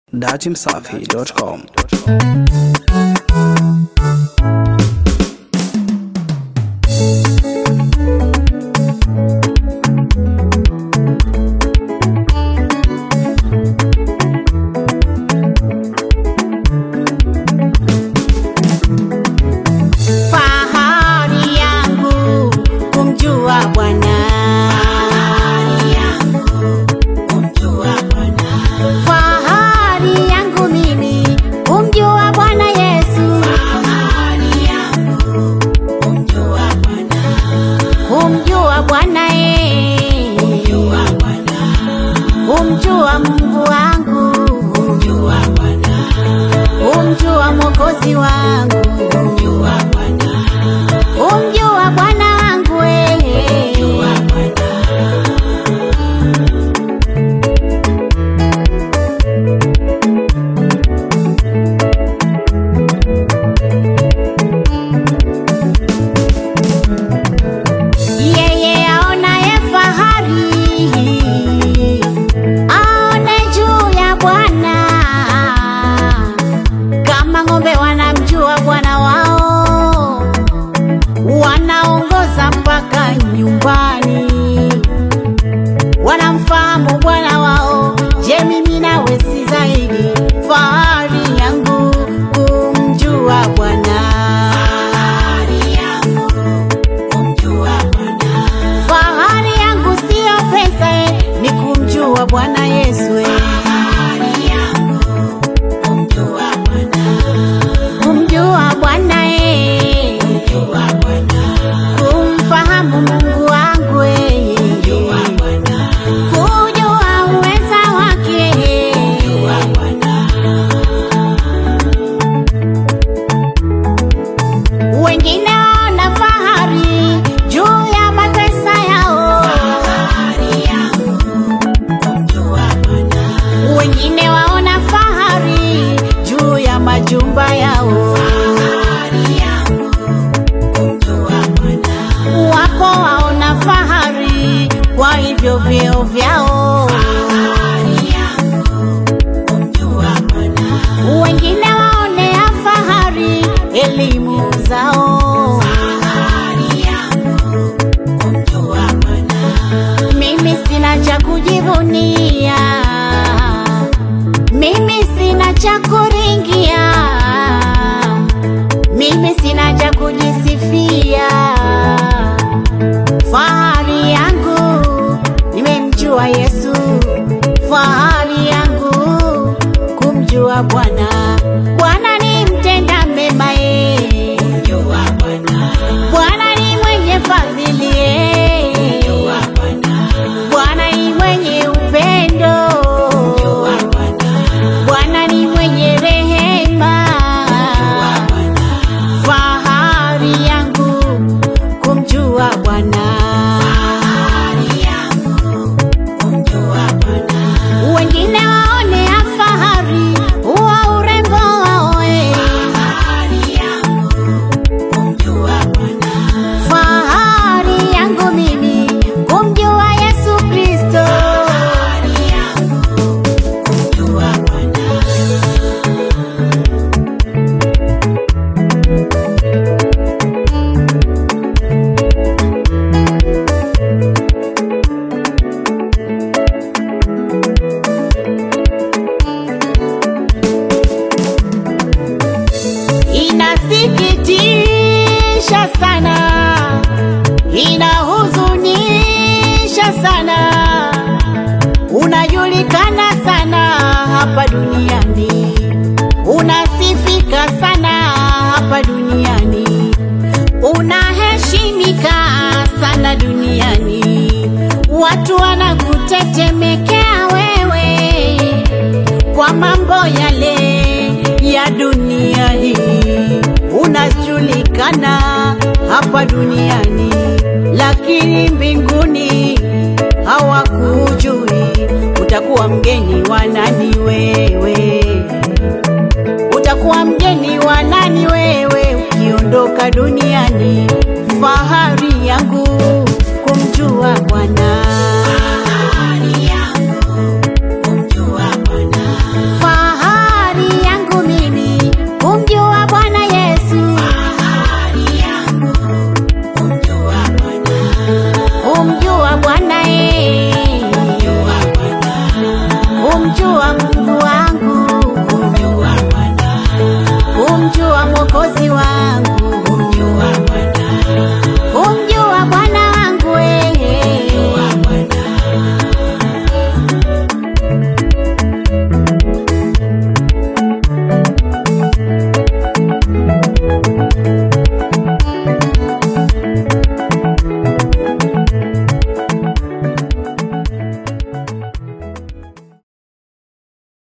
datimsafi.com. Fahari yangu kumjua Bwana. Fahari yangu mimi kumjua Bwana Yesu. Kumjua Bwana eh. Kumjua Mungu wangu. Kumjua Mwokozi wangu. Kumjua Bwana wangu eh. Yeye aonaye fahari aone juu ya Bwana, kama ng'ombe wanamjua bwana wao, wanaongoza mpaka nyumbani, wanamfahamu bwana wao. Je, mimi nawe si zaidi? Fahari yangu kumjua Bwana. Fahari yangu siyo pesa, eh, ni kumjua Bwana Yesu. eh. Kumjua Bwana eh. Kumfahamu Mungu wangu eh. Kujua uweza wake Wengine waona fahari juu ya matesa yao, wengine waona fahari juu ya majumba yao, wapo waona fahari kwa hivyo vyeo vyao, wengine waonea fahari elimu zao. Mimi sina cha kujivunia, mimi sina cha kuringia, mimi sina cha kujisifia. Fahari yangu nimemjua Yesu, fahari yangu kumjua Bwana. Bwana ni mtenda mema ye, Bwana ni mwenye fadhili ye. Bwana ni mwenye upendo, Bwana ni mwenye rehema. Fahari yangu kumjua Bwana. Wengine waonea fahari wa urembo wao, eh. Fahari yangu mimi kumjua Yesu Kristo. Inasikitisha sana, inahuzunisha sana, unajulikana sana hapa duniani, unasifika sana hapa duniani, unaheshimika sana duniani, watu wanakutetemekea wewe kwa mambo yale ya dunia hii. Unajulikana hapa duniani, lakini mbinguni hawakujui. Utakuwa mgeni wa nani wewe? Utakuwa mgeni wa nani wewe ukiondoka dunia